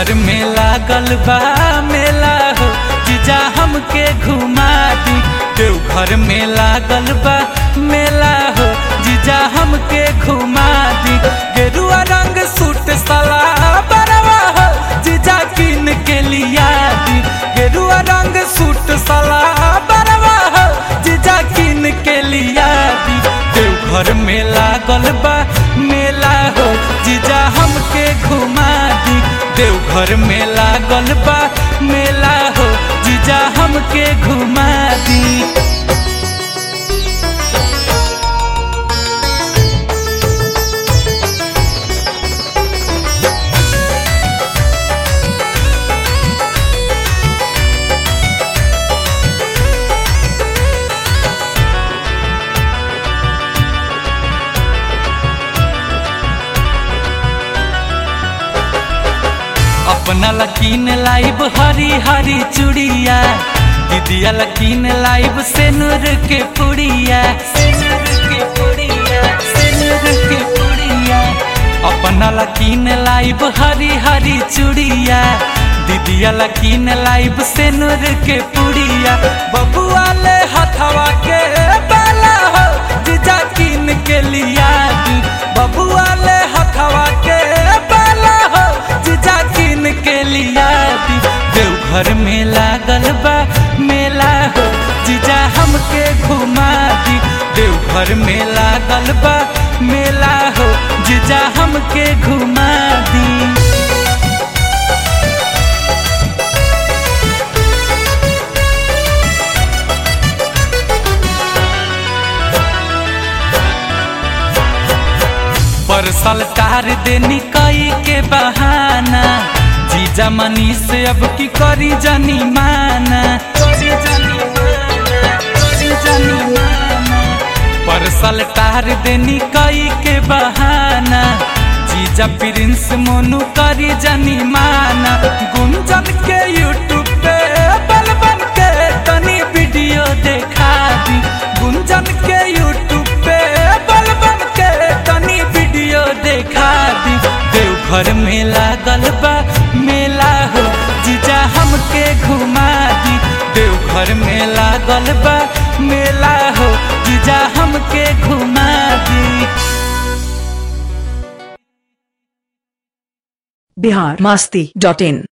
देवघर में लागल बा मेला हो जीजा हमके घुमा दी देवघर में लागल बा मेला हो जीजा हमके घुमा दी गेरुआ रंग सूट सला बरवा हो जीजा किन के लिया दी गेरुआ रंग सूट सला बरवा हो जीजा किन के लिया दी देवघर में लागल बा मेला हो जीजा हमके घुमा दी देवघर में लागल बा मेला हो जीजा हमके घुमा दी अपना लकीन लाइब हरी हरी चूड़िया दीदिया लकीन लाइब सेनुर के पुड़िया सेनुर के पुड़िया सेनुर के पुड़िया अपना लकीन लाइब हरी हरी चूड़िया दीदिया लकीन लाइब सेनुर के पुड़िया बबुआ ले हथवा के बाला हो जीजा कीन के लिया दी बबुआ ले हथवा के बाला हो जीजा कीन के लिया दी देवघर में लागल बा मेला हो जीजा हमके घुमा दी देवघर में लागल बा मेला हो जीजा हमके घुमा दी परसल तार देनी कई के बहाना जीजा मनी से अब की करी जानी माना करी जानी माना, करी जानी माना। परसल तार देनी कई के बहाना जीजा प्रिंस मोनू करी जानी माना गुंजन के यूट्यूब पे बल बन के तनी वीडियो देखा दी गुंजन के यूट्यूब पे बल बन के तनी वीडियो देखा दी देवघर में लागल बा मेला हो जीजा हमके घुमा दी देवघर में लागल बा मेला हो जीजा हमके घुमा दी बिहार मास्ती डॉट इन